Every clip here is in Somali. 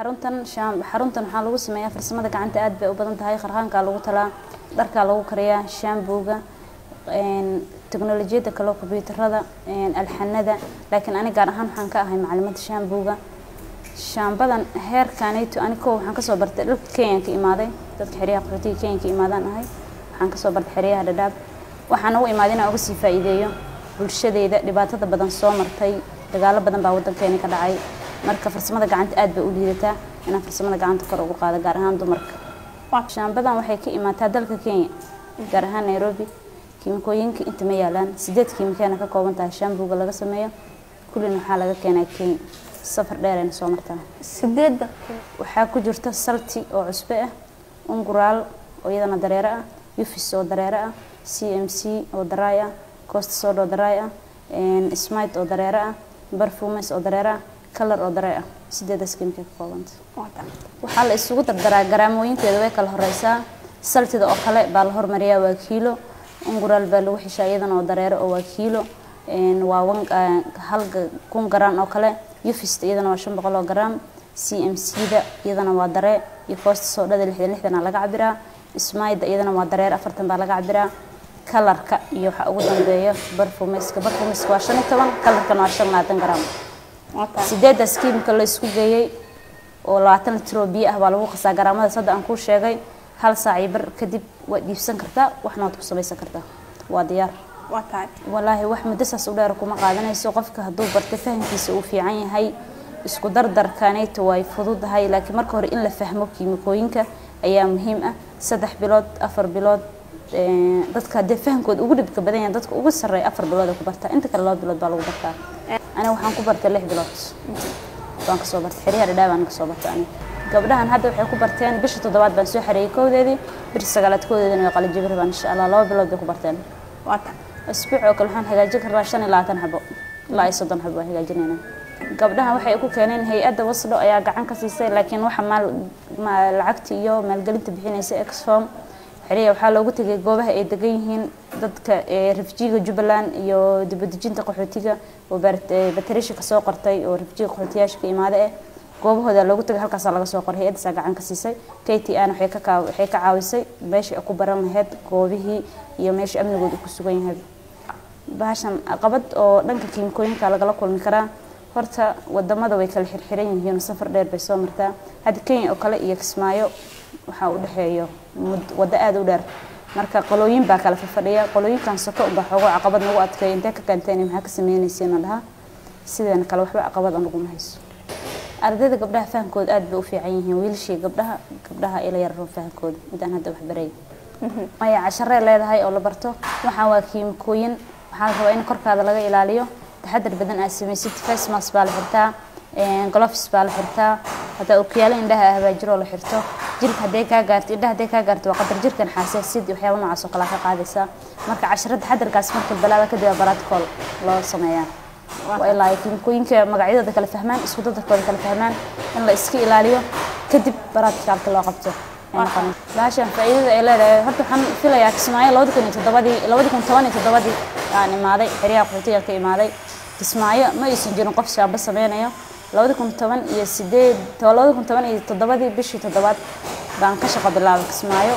xaruntan shaam- xaruntan waxaa lagu sameeyaa farsamada gacanta aad bay u badan tahay qarhaankaa lagu talaa dharkaa lagu kariyaa shaambuuga teknolojiyadda kale kombyuutarada alxanada laakiin ani gaar ahaan waxaan ka ahay macalimada shaambuuga shaambadan heerkanayto ani kow waxaan kasoo bartay dhulka kenyan ka imaaday dadka xeryaha qaxootiga kenyan ka imaadaan ahay waxaan kasoo bartay xeryaha dhadhaab waxaan ugu imaaday inaan uga sii faa'iideeyo bulshadeyda dhibaatada badan soo martay dagaalo badan baa wadankeeni ka dhacay marka farsamada gacanta aad bay u liidataa inaan farsamada gacanta kor ugu qaado gaar ahaan dumarka shaambadan waxay ka imaataa dalka kenya gaar ahaan nairobi kiimikooyinka inta ma yaalaan sideed kiimikeena ka kooban tahay shaambuuga laga sameeyo kullina waxaa laga keenaa kenya safar dheerayna soo martaa sideedda waxaa ku jirta salti oo cusbe ah unguraal oo iyadana dareere ah yufis oo dareere ah c m c oo daraay ah costa sod oo daraay ah smite oo dareere ah barfumes oo dareere ah kalar oo daree ah sideedaas kiimika ka koobanta waxaa la isugu dardaraa garaamooyinteeda way kala horeysaa saltida oo kale baa la hormariyaa waa kiilo unguraal baa lagu xishaa iyadana oo dareere oo waa kiilo waa wan hal kun garaan oo kale yufista iyadana waa shan boqol oo garaam c m c da iyadana waa daree iyo koosta soodhada lixdan lixdana laga cabiraa ismayda iyadana waa dareer afartan baa laga cabiraa kalarka iyo waxaa ugu dambeeya barfumeska barfumeska waa shan iyo toban kalarkana waa shan labaatan garaam sideedaas kiimika la isku geeyey oo labaatan litroo biyo ah baa lagu qasaa garaamadaas hadda aan kuu sheegay hal saac iyo bar kadib waad iibsan kartaa waxna waad ku samaysan kartaa waa diyaar waa tahay walaahi wax muddo saas u dheer kuma qaadanayso qofka hadduu barta fahamkiisa uu fiican yahay isku dardarkanayto way fududahay laakiin marka hore in la fahmo kiimikooyinka ayaa muhiim ah saddex bilood afar bilood dadka haddee fahamkooda ugu dhibka badan yahay dadka ugu sarreeya afar bilood ay ku bartaa inta kale laba bilood baa lagu bartaa aniga waxaan ku bartay lix bilood baan kasoo bartay xeryaha dhadhaa baan kasoo bartay aniga gabdhahan hadda waxay ku barteen bisha toddobaad baan soo xareeyey kowdeedii bisha sagaalaad kowdeedina way qalin jabir baan insha allah laba bilood bay ku barteen waa tahay isbuuc oo kale waxaan hagaajin karnaa shan iyo labaatan xabo ilaa iyo soddon xabo waan hagaajinaynaa gabdhaha waxay ku keeneen hay-adda waslo ayaa gacan ka siisay laakiin waxa maal lacagta iyo maalgelinta bixinaysa exform xeriya waxaa loogu tegay goobaha ay degan yihiin dadka refujiga jubbaland iyo dibadejinta qaxootiga oo batarisha kasoo qortay oo refujiga qaxootiyaasha ka imaada eh goobahooda loogu tagay halkaasaa laga soo qoray hay-addaasaa gacan ka siisay k t an waxay ka waxay ka caawisay meeshii ay ku baran lahayd goobihii iyo meeshii amnigooda ku sugan yahay bahashan caqabad oo dhanka kiimikooyinka lagala kulmi karaa horta wadamada way kala xirxiran yihiin safar dheer bay soo martaa hadda kenya oo kale iyo kismaayo waxaa u dhexeeyo waddo aada u dheer marka qolooyin baa kala fafadhiya qolooyinkan soko unbaa xoogo caqabad nagu adkay intee ka keenteen maxaa ka sameynaysiina dhaha sideena kale waxba caqabad anaguma hayso ardayda gabdhaha fahamkooda aad bay u fiican yihiin wiilashii gabdhaha gabdhaha ila yararo fahamkooda midaan hadda wax baray maya casharee leedahay oo la barto waxaan waa kiimikooyin waxaa la rabaa in korkaada laga ilaaliyo taxadar badan aad samaysid face mask baa la xirtaa gloves baa la xirtaa hataa okiyaalo indhaha ah baa jiroo la xirto jirka hadday kaa gaarto indhaha hadday kaa gaarto waa qadar jirkan xasaasiyad iyo waxyaaba noocaas oo kale ka qaadaysaa marka casharada taxadarkaas marka balaada kadib aa baraadkool loo sameeyaa waa ilaa ay kiimikooyinka magacyadooda kala fahmaan isku dadarkooda kala fahmaan in la iska ilaaliyo kadib baraadkaalka loo qabto bahashan faa'iidada ay leedahay horta waxaan filayaa kismaayo labadi kun iyo toddobadii labadi kun toban iyo toddobadii aan imaaday xeryaha qaxootiga ka imaaday kismaayo ma aysan jirin qof shaamba sameynayo labadi kun toban iyo sideed labadi kun toban iyo toddobadii bishii toddobaad baan ka shaqo bilaabay kismaayo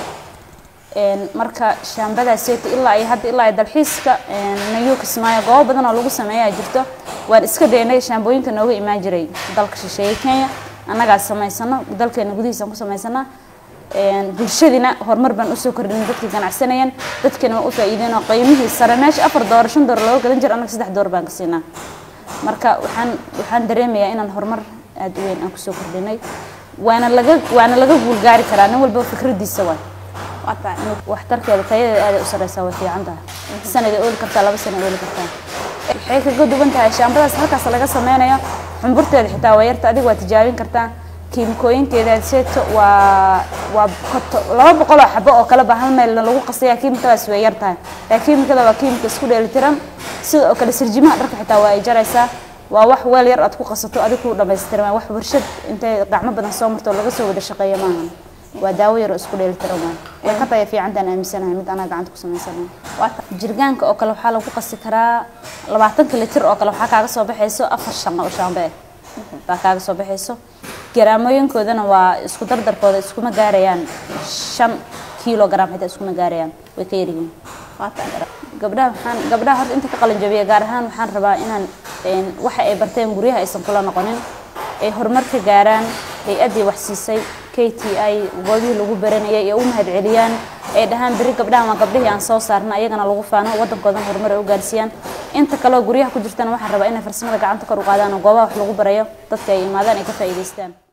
marka shaambadaaseeta ilaa iyo hadda ilaa dalxiiska nayu kismaayo goobo badan oo lagu sameeyaa jirto waan iska daynay shaambooyinka nooga imaan jiray dalka shisheeye kenya annagaa samaysano dalkeena gudihiisaan ku samaysana bulshadina horumar baan usoo kordhinay dadkii ganacsanayeen dadkina waan u faa'iideen oo qiimihii sare meesha afar doolar shan doolar looga gadan jira annaga saddex doolar baan ka siinaa marka waxaan waxaan dareemayaa inaan horumar aada u weyn aan kusoo kordhinay waana laga waana laga guulgaari karaa nin walba fikradiisa waay waa tahay waxtarkeeda tayadeeda aada u sareysaa way fiican tahay sanaday ooli kartaa laba sana ooli kartaa waxay kaga duwan tahay shaambadaas halkaas laga sameynayo xumburteeda xitaa waa yarta adiga waa tijaabin kartaa kiimikooyinkeeda seeto waa waa laba boqol oo xabo oo kale baa hal meel lagu qasaya kiimikadaas way yar tahay laakiin kiimikada waa kiimika isku dheelitiran sida oo kale sirjimaha dharka xitaa waa ay jaraysaa waa wax weel yar aad ku qasato adig ku dhamaystiran wax warshad intay gacmo badan soo marto laga soo wada shaqeeya maahan waa daawo yar oo isku dheelitiran waay way ka taya fiicantaan aaminsanahay mid anaa gacanta ku samaysanahay jirgaanka oo kale waxaa lagu qasi karaa labaatanka litir oo kale waxaa kaaga soo baxayso afar shan oo shaambe ah baa kaaga soo baxayso garaamooyinkoodana waa isku dardarkooda iskuma gaarayaan shan kilogram xitaa iskuma gaarayaan way ka yaryihiin waa tahay gabdhaha waxaan gabdhaha horta inta ka qalin jabiya gaar ahaan waxaan rabaa inaan een, waxa ay barteen guryaha aysan kula noqonin ay horumar ka gaaraan hay-addii wax siisay k t i goobihii lagu baranayay ee u mahad celiyaan ay dhahaan beri gabdhahan waa gabdhihii aan soo saarna ayagana lagu faano waddankoodan horumar ay u gaarsiiyaan inta kaleo guryaha ku jirtana waxaan rabaa inay farsamada gacanta kor u qaadaan oo goobaha wax lagu barayo dadka ay imaadaan ay ka faa'iidaystaan